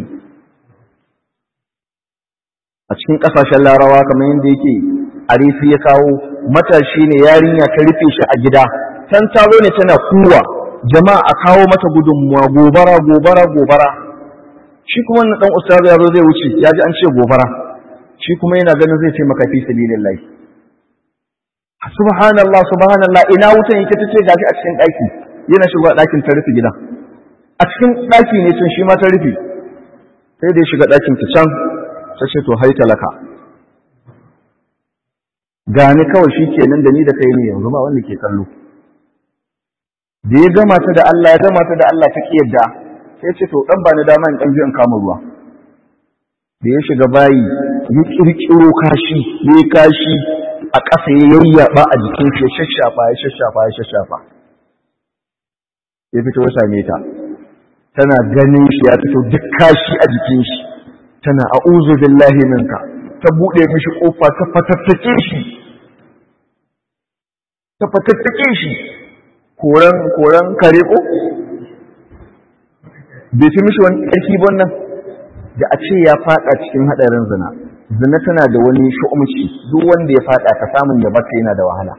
a cikin ƙasashen larawa kamar yadda yake arifi ya kawo matashi ne yarinya ta rufe shi a gida can taro ne tana kuwa jama'a a kawo mata gudunmuwa gobara gobara gobara shi kuma wannan dan ustaz ya zo zai wuce ya ji an ce gobara shi kuma yana ganin zai ce maka fi sabilillah subhanallah subhanallah ina wutan yake tace gashi a cikin daki yana shiga dakin ta rufe gidan a cikin daki ne tun shi ma ta rufe sai da ya shiga dakin ta can ta ce to hai talaka gani kawai shi kenan da ni da kai ne yanzu ba wanda ke kallo da ya gama ta da Allah ya gama ta da Allah ta yadda sai ce to dan ba ni dama in dan in kama ruwa da ya shiga bayi ya kirkiro kashi ya yi kashi a ƙasa ya yayyaba a jikin shi ya shashafa ya shashafa ya shashafa ya fito ya same ta tana ganin shi ya fito duk kashi a jikin shi tana a'udhu billahi minka ta buɗe mishi ƙofa ta fatattake shi ta fatattake shi koran koran kare ko bai fi mishi wani ƙarfi wannan da a ce ya faɗa cikin haɗarin zina zina tana da wani shu'umci duk wanda ya faɗa ka samun ya batta yana da wahala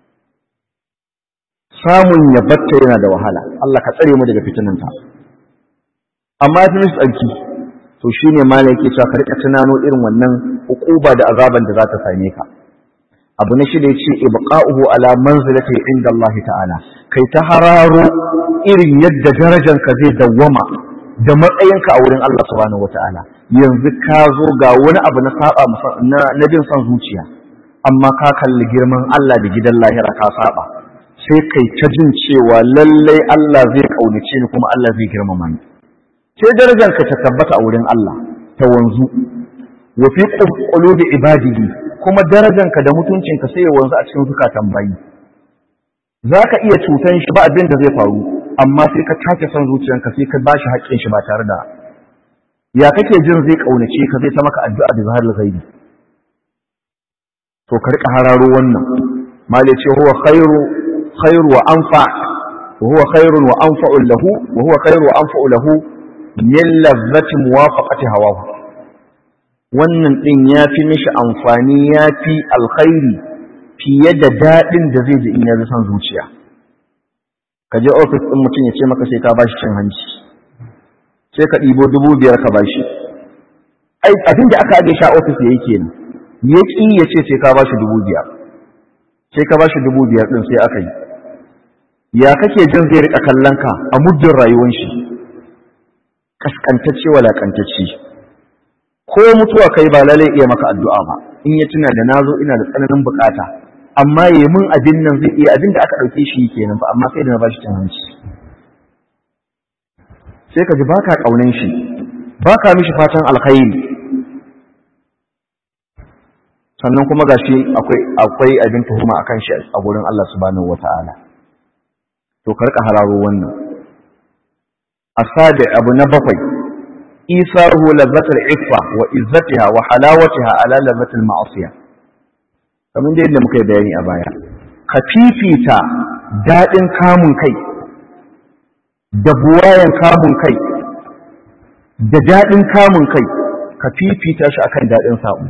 samun ya batta yana da wahala Allah ka tsare mu daga fitinanta amma ya fi mishi tsarki to shi ne ma yake cewa ka rika tunano irin wannan hukuba da azaban da za ta same ka abu na shida yace ibqa'uhu ala manzilati inda Allah ta'ala kai ta hararo irin yadda darajar ka zai dawwama da matsayinka a wurin Allah subhanahu wata'ala yanzu ka zo ga wani abu na saba na na jin son zuciya amma ka kalli girman Allah da gidan lahira ka saba sai kai ta jin cewa lallai Allah zai kaunace ni kuma Allah zai girmama ni sai darajarka ta tabbata a wurin Allah ta wanzu wa fi qulubi ibadihi kuma darajarka da mutuncinka sai ya wanzu a cikin zukatan bayi zaka iya cutan shi ba abin da zai faru amma sai ka take son zuciyanka sai ka bashi haƙƙin shi ba tare da ya kake jin zai kaunace ka zai ta maka addu'a da zahar ghaibi to ka rika hararo wannan mali ce huwa khairu khairu wa anfa huwa khairun wa anfa'u lahu wa huwa khairu wa anfa'u lahu min lazzati muwafaqati hawahu wannan din yafi mishi amfani yafi alkhairi fiye da daɗin da zai ji in ya son zuciya ka je ofis ɗin mutum ya ce maka sai ka bashi cin hanci sai ka ɗibo dubu biyar ka bashi ai abin da aka ajiye shi a ofis ya yi kenan ya ƙi ya ce sai ka bashi dubu biyar sai ka bashi dubu biyar ɗin sai aka yi ya kake jin zai riƙa kallon ka a muddin rayuwar shi kaskantacce walakantacce ko mutuwa kai ba lalai iya maka addu'a ba in ya tuna da nazo ina da tsananin bukata amma yi mun abin nan zai iya abin da aka ɗauke shi kenan ba amma sai da na bashi cin hanci sai ka ji baka ƙaunin shi baka mishi fatan alkhairi sannan kuma gashi akwai akwai abin tuhuma akan shi a gurin Allah subhanahu wata'ala to ka rika hararo wannan asabi abu na bakwai isaruhu lazzatul iffa wa izzatiha wa halawatiha ala lazzatul ma'asiya kamar da yadda muka yi bayani a baya ka fifita daɗin kamun kai da buwayen kamun kai da daɗin kamun kai ka fifita shi akan daɗin sabo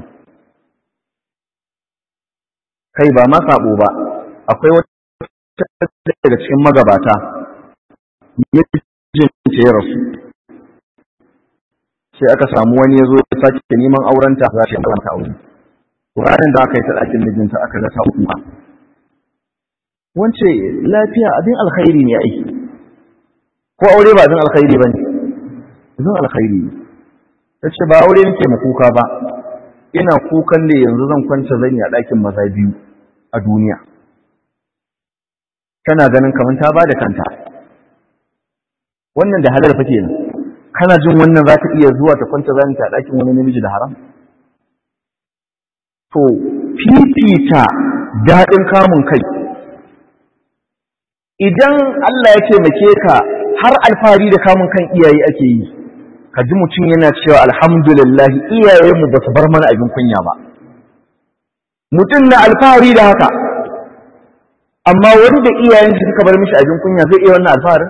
kai ba ma sabo ba akwai wata daga cikin magabata mijinta ya rasu sai aka samu wani ya zo ya sake neman aurenta za ta aurenta aure ranar da aka yi ta ɗakin mijinta aka ga ta kuma wance lafiya abin alkhairi ne aiki ko aure ba abin alkhairi ba ne abin alkhairi ne ta ce ba aure nake ma kuka ba ina kukan da yanzu zan kwanta zan a ɗakin maza biyu a duniya tana ganin kamar ta ba da kanta wannan da halar fa kenan kana jin wannan za ta iya zuwa ta kwanta zan ta ɗakin wani namiji da haram to fifita daɗin kamun kai idan Allah ya taimake ka har alfahari da kamun kan iyaye ake yi ka ji mutum yana cewa alhamdulillah iyayenmu ba su bar mana abin kunya ba mutum na alfahari da haka amma wani da iyayen shi suka bar mishi abin kunya zai iya wannan alfaharin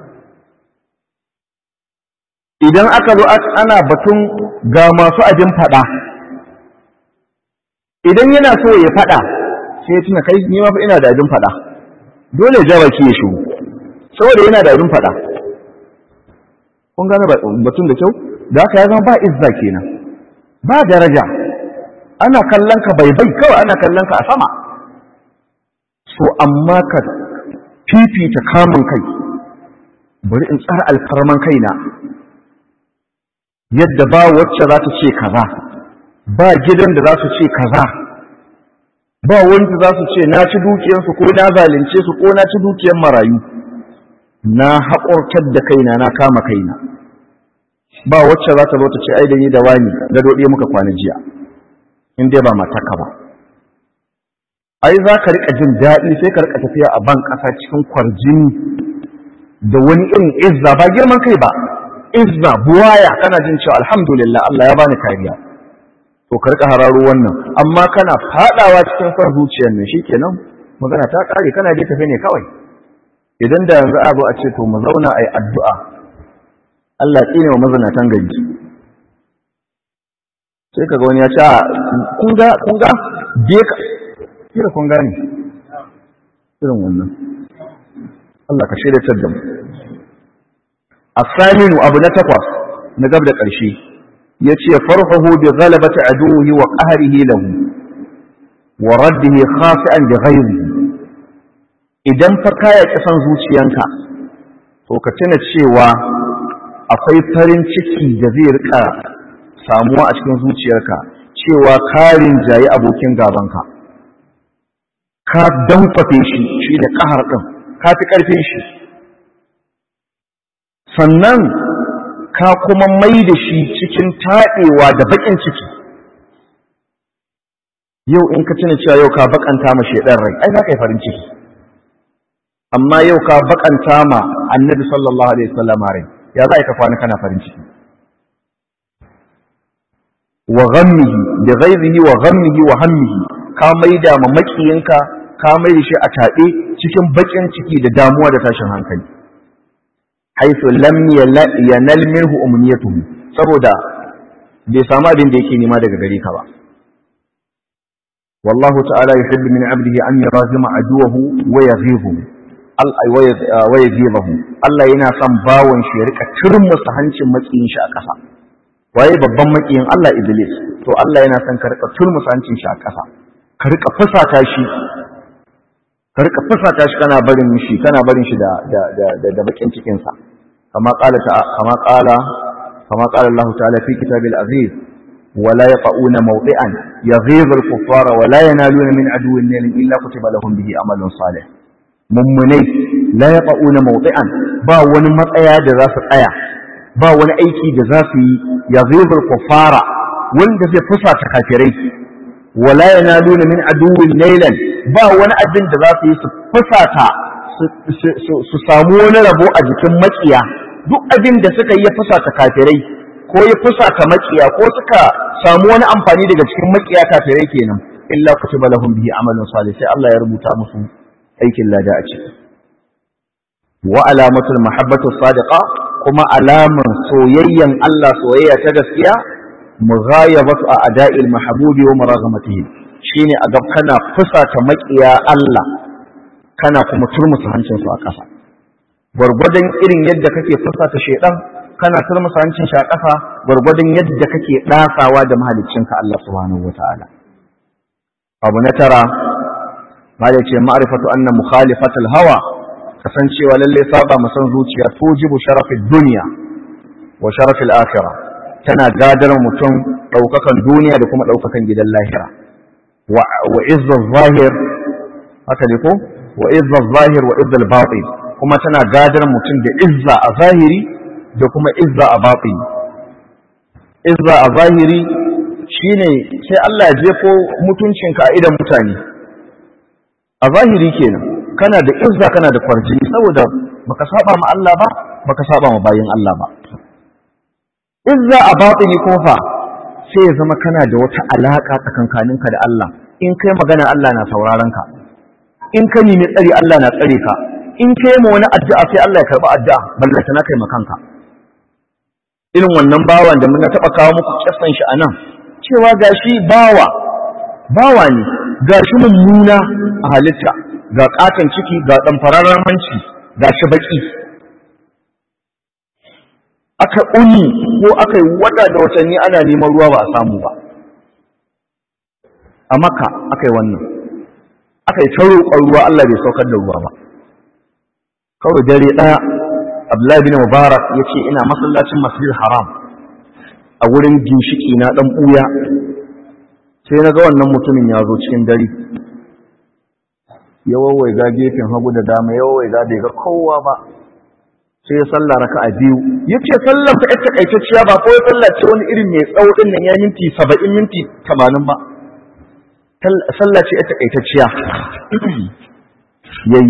idan aka zo ana batun ga masu abin faɗa idan yana so ya faɗa sai ya tuna kai ni ma fa ina da abin faɗa dole ja baki ya shigo saboda yana da abin faɗa kun gane batun da kyau da haka ya zama ba izza kenan ba daraja ana kallon ka bai bai kawai ana kallon ka a sama so amma ka fifita kamun kai bari in tsara alfarman kaina yadda ba wacce za ta ce kaza ba gidan da za su ce kaza ba wanda za su ce na ci dukiyarsu ko na zalunce su ko na ci dukiyar marayu na haƙortar da kaina na kama kaina ba wacce za ta zo ta ce ai da ni da wani da dode muka kwana jiya in dai ba mataka ba ai za ka rika jin daɗi sai ka rika tafiya a ban ƙasa cikin kwarjini da wani irin izza ba girman kai ba izza buwaya kana jin cewa alhamdulillah Allah ya bani kariya to ka rika hararo wannan amma kana fadawa cikin son zuciyar nan shikenan magana ta kare kana je tafi ne kawai idan da yanzu a zo a ce to mu zauna ayi addu'a Allah ya tsine wa mazinatan gari sai kaga wani ya ce kun ga kun ga je ka kira kun gane irin wannan Allah ka shirya da mu الثامن أبو نتقص نقبل قرشي يتي فرحه بغلبة عدوه وقهره له ورده خاصئا بغيره idan fa kaya kisan zuciyanka to ka tuna cewa akwai farin ciki da zai rika samuwa a cikin zuciyarka cewa karin jayi abokin gabanka ka dankwafe shi shi da kahar din ka fi karfin shi sannan ka kuma mai da shi cikin taɗewa da baƙin ciki yau in ka tuna cewa yau ka baƙanta ma shaidan rai ai za ka yi farin ciki amma yau ka baƙanta ma annabi sallallahu alaihi wasallam rai ya za ka kwana kana farin ciki wa ghammihi bi ghayrihi wa ghammihi wa hammihi ka maida ma makiyinka ka mai da shi a taɗe cikin baƙin ciki da damuwa da tashin hankali haisu lam yanal minhu umniyatuhu saboda bai samu abin da yake nema daga gare ka ba wallahu ta'ala yuhibbu min 'abdihi an yurazima aduwahu wa yaghibu wa yaghibahu Allah yana son bawon shi ya rika turmusa hancin makiyin shi a ƙasa waye babban makiyin Allah Iblis to Allah yana son ka rika turmusa hancin shi a ƙasa ka rika fusata shi ka rika fusata shi kana barin shi kana barin shi da da da da bakin cikin sa kama qala ta kama qala kama qala Allah ta'ala fi kitabil aziz ولا يطؤون موطئا يغيظ الكفار ولا ينالون من عدو نيل الا كتب لهم به عمل صالح mummunai la yaqauna mawdi'an ba wani matsaya da za su tsaya ba wani aiki da za su yi yaghizul kufara wanda zai fusata kafirai wala yanaluna min aduwwin nailan ba wani abin da za su yi su fusata su samu wani rabo a jikin makiya duk abin da suka yi ya fusata kafirai ko ya fusata makiya ko suka samu wani amfani daga cikin makiya kafirai kenan illa kutiba lahum bihi amalun salih sai Allah ya rubuta musu aikin lada a ciki wa alamatul mahabbatu sadiqa kuma alaman soyayyan Allah soyayya ta gaskiya mughayabatu a ada'il mahbubi wa maraghamatihi shine a gab kana fusata makiya Allah kana kuma turmusa hancin su a ƙasa gwargwadon irin yadda kake fusata shedan kana turmusa hancin shi a ƙasa gwargwadon yadda kake dasawa da mahaliccinka Allah subhanahu wataala abu na tara ma da ce ma'rifatu anna mukhalifatul hawa kasancewa lalle saba mu san zuciya tujibu sharafid dunya wa sharafil akhirah tana gadar mutum daukakan duniya da kuma daukakan gidan lahira wa wa izzaz zahir haka ne ko wa izzaz zahir wa izzal batin kuma tana gadar mutum da izza a zahiri da kuma izza a batin izza a zahiri shine sai Allah ya jefo mutuncinka a idan mutane a zahiri kenan kana da izza kana da kwarjini saboda baka saba ma Allah ba baka saba ma bayin Allah ba izza a batini kuma fa sai ya zama kana da wata alaka tsakankaninka da Allah in kai magana Allah na sauraron ka in ka nemi tsari Allah na tsare ka in kai ma wani addu'a sai Allah ya karba addu'a ballata na kai makanka irin wannan bawan da mun taɓa kawo muku kissan shi anan cewa gashi bawa bawa ne gashi mummuna a halitta ga katon ciki ga ɗan fararen hanci ga shi baki aka uni ko aka yi wata da watanni ana neman ruwa ba a samu ba a maka aka yi wannan aka yi ta roƙon ruwa Allah bai saukar da ruwa ba kawai dare ɗaya Abdullahi bin Mubarak ya ce ina masallacin masjid haram a wurin ginshiki na ɗan ɓuya sai na ga wannan mutumin ya zo cikin dare ya wawaiga gefen hagu da dama ya wawaiga bai ga kowa ba sai ya sallah raka a biyu ya ce sallar ta ita kaitacciya ba ko ya sallah ce wani irin mai tsawo din nan ya minti saba'in minti tamanin ba sallah ce ita kaitacciya ya yi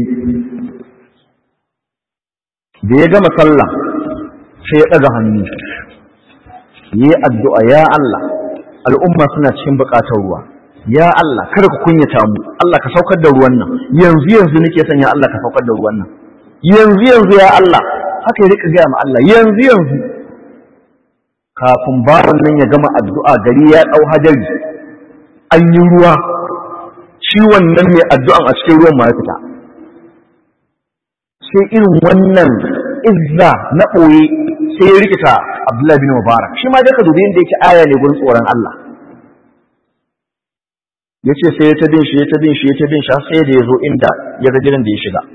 da ya gama sallah sai ya ɗaga hannu ya yi addu'a ya Allah al'umma suna cikin buƙatar ruwa ya Allah kada ku kunyata mu Allah ka saukar da ruwan nan yanzu yanzu nake son ya Allah ka saukar da ruwan nan yanzu yanzu ya Allah haka ya rika gaya ma Allah yanzu yanzu kafin bawan nan ya gama addu'a gari ya dau hadari an yi ruwa shi wannan mai addu'an a cikin ruwan ma ya fita sai irin wannan izza na ɓoye sai ya rikita Abdullahi bin Mubarak shi ma daga dubi inda yake aya ne gurin tsoron Allah ya ce sai ya ta bin shi ya ta bin shi ya ta bin shi sai da ya zo inda ya ga gidan da ya shiga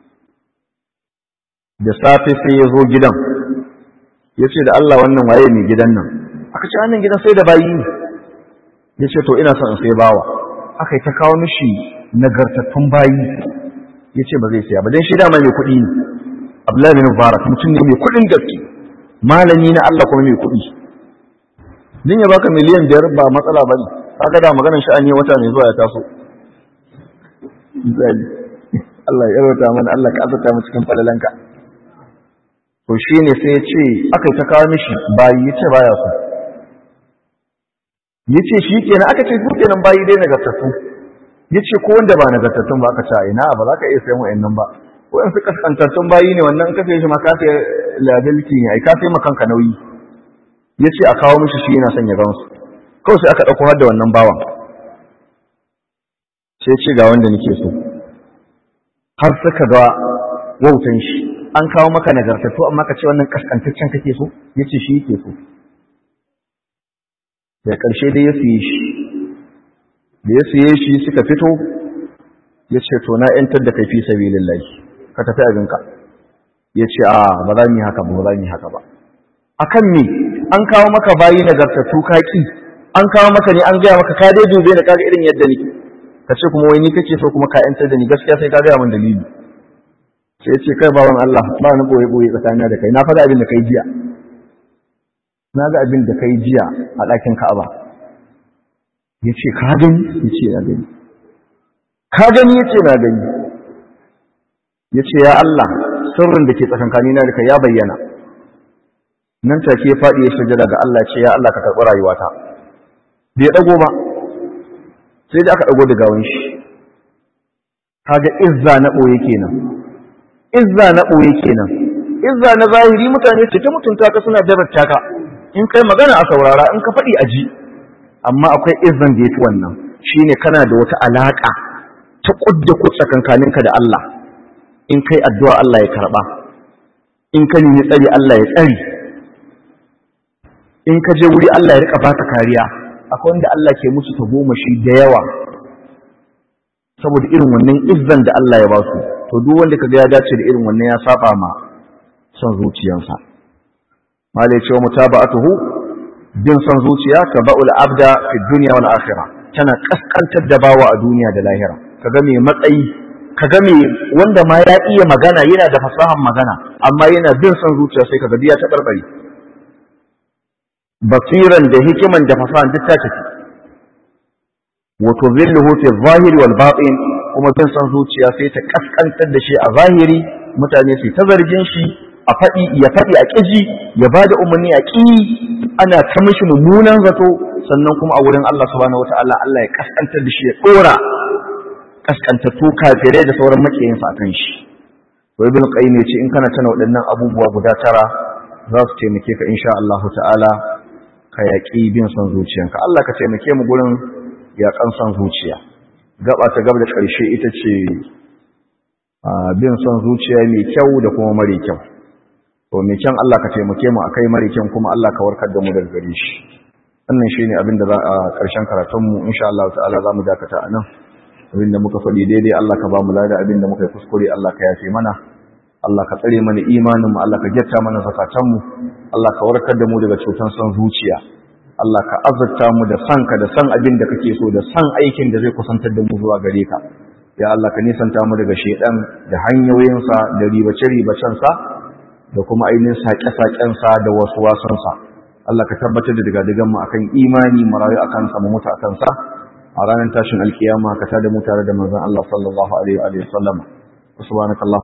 da safe sai ya zo gidan ya ce da Allah wannan waye mai gidan nan aka ce wannan gidan sai da bayi ne ya ce to ina son in sai bawa aka yi ta kawo mishi nagartattun bayi ya ce ba zai siya ba don shi dama mai kuɗi ne Abdullahi bin Mubarak mutum ne mai kuɗin gaske malami na Allah kuma mai kuɗi din ya baka miliyan biyar ba matsala ba ne kaga da maganar sha'ani wata mai zuwa ya taso Allah ya rauta mana Allah ka azurta mu cikin falalanka to shine sai ya ce aka ta kawo mishi bayi ya ce baya so ya ce shi kenan aka ce su kenan bayi dai nagartattu ya ce ko wanda ba nagartattun ba aka ce ina ba za ka iya sayan wa'annan ba ko in su kaskantattun bayi ne wannan ka sai shi ma ka sai liability ne ai ka sai ma kanka nauyi ya ce a kawo mishi shi yana son ya gansu kawai sai aka ɗauko har da wannan bawan sai ce ga wanda nake so har suka ga wautan shi an kawo maka nagartattu amma ka ce wannan kaskantaccen kake so yace shi yake so da ƙarshe dai ya siye shi da ya siye shi suka fito ya ce to na ‘yantar da kai fi sabi lillahi ka tafi abinka ya ce a ba za mu yi haka ba ba za mu yi haka ba a kan me an kawo maka bayi nagartattu kaki an kawo maka ne an gaya maka ka dai dube da kaga irin yadda ni ka ce kuma wai ni kake so kuma ka ‘yantar da ni gaskiya sai ka gaya min dalili sai ya ce kai bawan Allah ba ni boye boye tsakanina da kai na faɗa abin da kai jiya na ga abin da kai jiya a ɗakin Ka'aba ya ce ka gani ya ce na gani ka gani ya ce na gani ya ce ya Allah sirrin da ke tsakankanina da kai ya bayyana nan take ya faɗi ya sujada ga Allah ce ya Allah ka karɓi rayuwata bai ɗago ba sai da aka ɗago da gawan shi kaga izza na ɓoye kenan izza na ɓoye kenan izza na zahiri mutane ce ta mutunta ka suna darata ka in kai magana a saurara in ka faɗi a ji amma akwai izzan da ya fi wannan shine kana da wata alaƙa ta ƙudda ku tsakankaninka da Allah in kai addu'a Allah ya karɓa in ka nemi tsari Allah ya tsari in ka je wuri Allah ya rika baka kariya akwai wanda Allah ke musu ta goma shi da yawa saboda irin wannan izzan da Allah ya ba su to duk wanda kaga ya dace da irin wannan ya saba ma son zuciyarsa malai cewa mutaba'atuhu bin son zuciya ka ba'ul abda fi dunya wal akhirah tana kaskantar da bawa a duniya da lahira kaga mai matsayi kaga mai wanda ma ya iya magana yana da fasahan magana amma yana bin son zuciya sai kaga biya ta barbare basiran da hikiman da fasahan duk ta tafi wa tudhilluhu fi adh-dhahir wal batin kuma bin son zuciya sai ta kaskantar da shi a zahiri mutane su ta zargin shi a faɗi ya faɗi a ƙiji ya ba da umarni a ƙi ana ta mishi mummunan zato sannan kuma a wurin Allah subhanahu wata'ala Allah ya kaskantar da shi ya ɗora kaskantattu kafirai da sauran makiyinsa a kan shi to ibn qayyim ya ce in kana tana waɗannan abubuwa guda tara za su taimake ka insha Allah ta'ala ka yaƙi bin son zuciyanka Allah ka taimake mu gurin yaƙan son zuciya gaba ta gaba da ƙarshe ita ce bin son zuciya mai kyau da kuma mare kyau to mai kyan Allah ka taimake mu akai mare kyan kuma Allah ka warkar da mu daga gare shi wannan shine abin da za a ƙarshen karatun mu insha Allah ta'ala za mu dakata a nan abin da muka faɗi daidai Allah ka ba mu lada abin da muka yi kuskure Allah ka yafe mana Allah ka tsare mana imanin mu Allah ka gyatta mana zakatan mu Allah ka warkar da mu daga cutan son zuciya Allah ka azurta mu da sanka da san abin da kake so da san aikin da zai kusantar da mu zuwa gare ka ya Allah ka nisanta mu daga shedan da hanyoyinsa da ribace-ribacensa da kuma ainihin saƙe-saƙensa da wasu wasansa Allah ka tabbatar da daga digan mu akan imani mu rayu akan sa mu mutu akan sa a ranar tashin alkiyama ka tada mu tare da manzon Allah sallallahu alaihi wa sallam subhanakallah